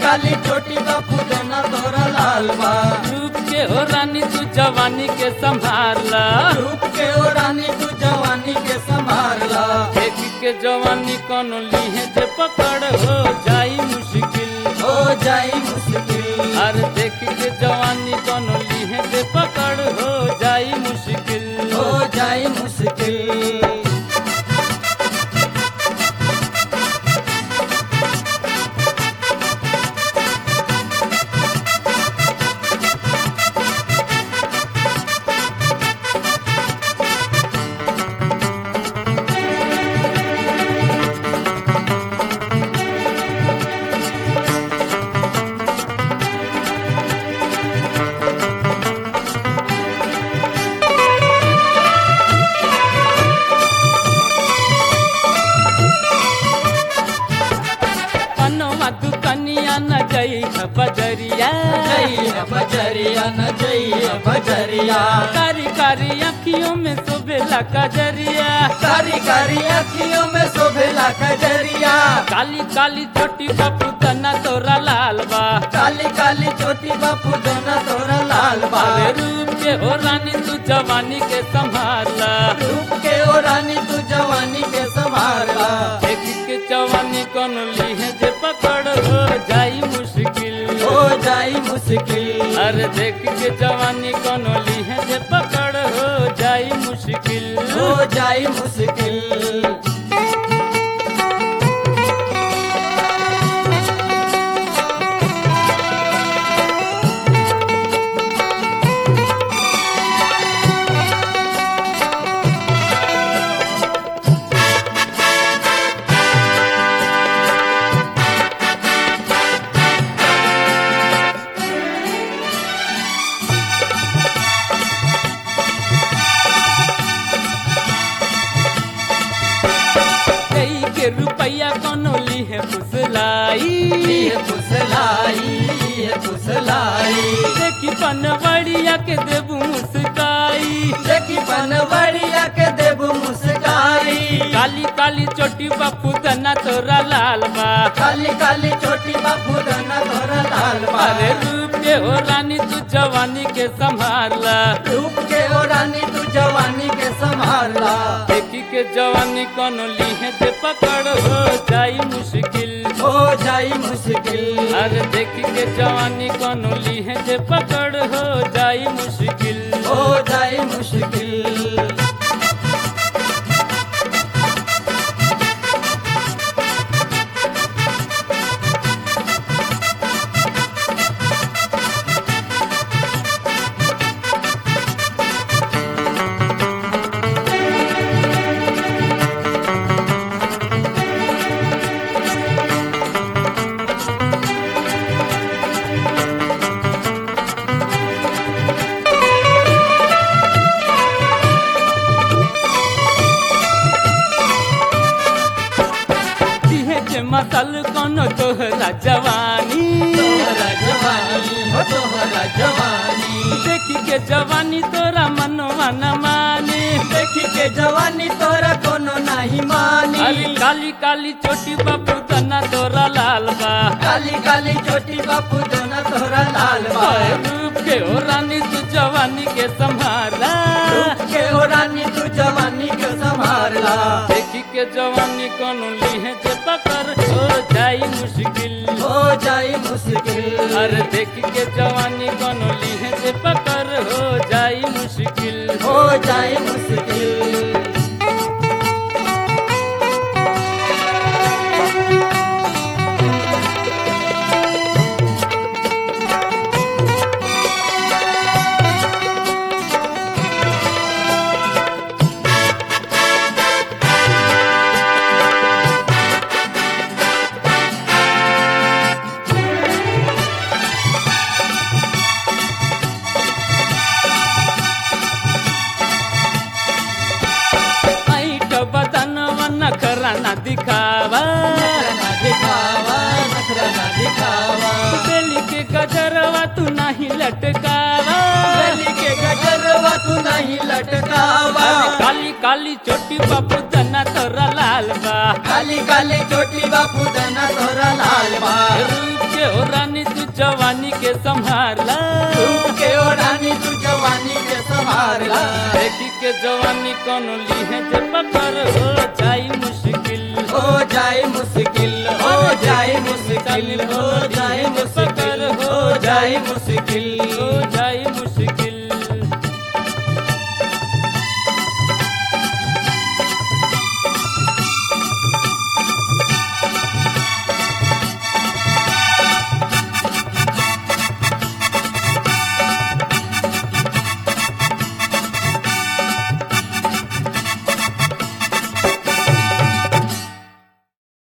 काली चोटी बापू देना तोरा लाल बा रूप के हो रानी तू जवानी के संभाला रूप के ओ रानी तू जवानी के संभारला देख के जवानी कौन लीहे जे पकड़ हो जाई मुश्किल हो जाई मुश्किल अरे देख के जवानी कौन लीहे जे पकड़ हो जाई मुश्किल हो जाई मुश्किल पनवा दुकनिया न गई है बजरिया जय बजरिया न जय बजरिया कारी कारी अखियों में सुबेला कजरिया कारी कारी अखियों में शोभेला कजरिया काली काली छोटी बापू तना तोरा लाल बा काली काली चोटी बापू देना तोरा लाल बा अरे रूप के हो रानी तू जवानी के संभाला रूप के ओ रानी तू जवानी के संभारला देख के जवानी कौन लीहे जे पकड़ हो जाई मुश्किल हो जाई मुश्किल अरे देख के जवानी कौन लीहे जे पकड़ हो जाई मुश्किल हो जाई मुश्किल कई के रुपया कोनो लीहे फुसलाई ये फुसलाई ये फुसलाई देखी पनवड़िया के देबू मुस्काई देखी बनवड़िया के देबू मुस्काई काली काली चोटी बापू तना तोरा लाल बा काली काली चोटी बापू देना तोरा लाल बा अरे रूप के हो रानी तू जवानी के संभाला रूप के ओ रानी तू जवानी के संभारला देखी के जवानी कोनो लीहे जे पकड़ हो जाई मुश्किल हो जाई मुश्किल अरे देखी के जवानी कोनो लीहे जे पकड़ हो जाई मुश्किल हो जाई मुश्किल दिहे जे मसल कोनो तोहरा जवानी तोहरा जवानी हो तोहरा जवानी देखी के जवानी तोरा मनवा न माने देखी के जवानी तोरा कोनो नहीं मानी अरे काली काली चोटी बापू तना तोरा लाल बा काली काली चोटी बापू देना तोरा लाल बा ओए रूप के हो रानी तू जवानी के संभाला रूप के ओ रानी तू जवानी के संभारला देखी के जवानी कोनो लीहे जे पकड़ हो जाई मुश्किल हो जाई मुश्किल अरे देखी के जवानी कोनो लीहे जे पकड़ हो जाई मुश्किल हो जाई मुश्किल ऐट बदनवा नखरा न दिखावा नखरा ना दिखावा नखरा ना दिखावा बेली के गजरवा तू नहीं लटकावा गली के गजरवा तू नहीं लटकावा काली काली चोटी बापू तना तोरा लाल बा काली काली चोटी बापू देना तोरा लाल बा रूप के के हो रानी तू जवानी के संभाला रूप के ओ रानी तू जवानी के संभारला देखी के जवानी कोनो लीहे जे पकड़ हो जाई मुश्किल हो जाए मुश्किल हो जाए मुश्किल हो जाए मुश्किल हो जाए मुश्किल हो जाई मुश्किल